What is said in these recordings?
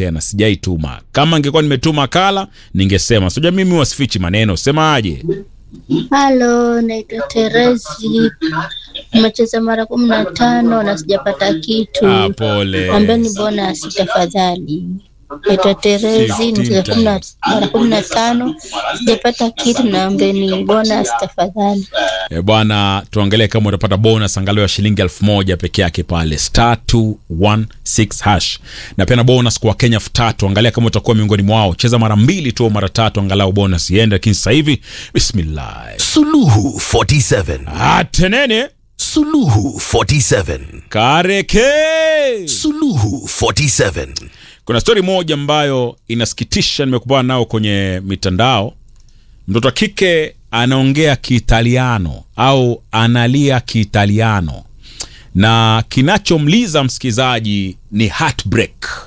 tena sijaituma kama ningekuwa nimetuma kala ningesema sijua mimi wasifichi maneno semaje Halo, naitwa Teresi. Nimecheza mara kumi na tano na sijapata kitu. ah, pole Ambeni bonus tafadhali. Naitwa Teresi, nimecheza kumi na- mara kumi na tano sijapata kitu, naombeni bonus tafadhali. E bwana, tuangalie kama utapata bonus angalau ya shilingi elfu moja peke yake pale star 216 hash, na pia na bonus kwa Wakenya elfu tatu. Angalia kama utakuwa miongoni mwao, cheza mara mbili tu au mara tatu, angalau bonus iende. Lakini sasa hivi bismillah, Suluhu 47. atenene Suluhu 47. kareke. Suluhu 47. Kuna stori moja ambayo inasikitisha, nimekubana nao kwenye mitandao. Mtoto wa kike anaongea Kiitaliano au analia Kiitaliano, na kinachomliza msikilizaji ni heartbreak.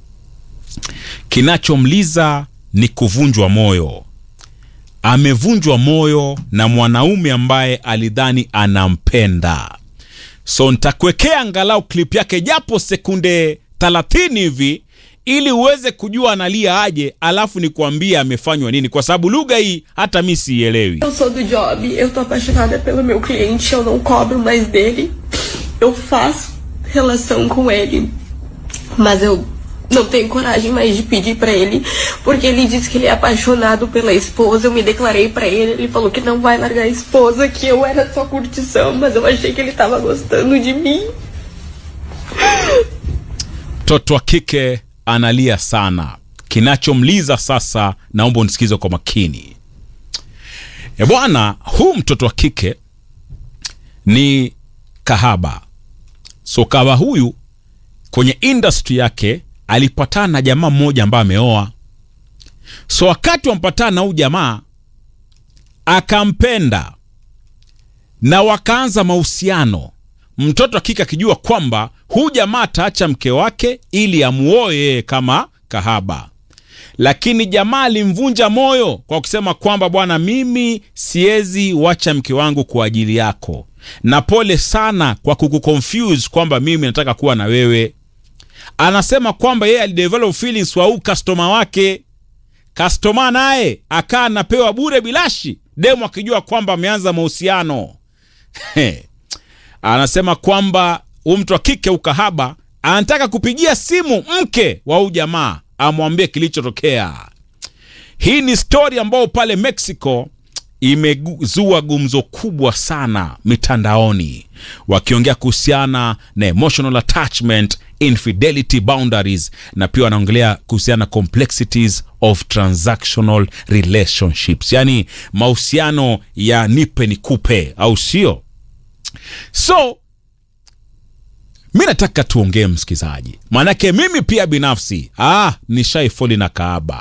Kinachomliza ni kuvunjwa moyo. Amevunjwa moyo na mwanaume ambaye alidhani anampenda. So nitakuwekea angalau klip yake japo sekunde 30 hivi ili uweze kujua analia aje, alafu nikuambie amefanywa nini, kwa sababu lugha hii hata mi siielewi. Eu sou do job, eu tô apaixonada pelo meu cliente, eu não cobro mais dele. Eu faço relação com ele, mas eu não tenho coragem mais de pedir pra ele, porque ele disse que ele é apaixonado pela esposa. Eu me declarei pra ele, ele falou que não vai largar a esposa, que eu era só curtição, mas eu achei que ele tava gostando de mim. Mtoto wa kike analia sana. Kinachomliza sasa, naomba unisikize kwa makini. E bwana, huu mtoto wa kike ni kahaba. So kahaba huyu kwenye industry yake alipatana na jamaa mmoja ambaye ameoa. So wakati wampatana na huyu jamaa akampenda na wakaanza mahusiano, mtoto wa kike akijua kwamba huyu jamaa ataacha mke wake ili amuoe yeye kama kahaba, lakini jamaa alimvunja moyo kwa kusema kwamba bwana, mimi siwezi wacha mke wangu kwa ajili yako, na pole sana kwa kukuconfuse kwamba mimi nataka kuwa na wewe. Anasema kwamba yeye alidevelop feelings kwa huu customer wake kastoma naye akaa anapewa bure bilashi, demu akijua kwamba ameanza mahusiano. He. Anasema kwamba huyu mtu wa kike ukahaba anataka kupigia simu mke wa huyu jamaa amwambie kilichotokea. Hii ni stori ambayo pale Mexico imezua gumzo kubwa sana mitandaoni, wakiongea kuhusiana na emotional attachment, infidelity boundaries, na pia wanaongelea kuhusiana na complexities of transactional relationships, yaani mahusiano ya nipe nikupe, au sio? So mi nataka tuongee msikilizaji, maanake mimi pia binafsi ah, nishaifoli na kaaba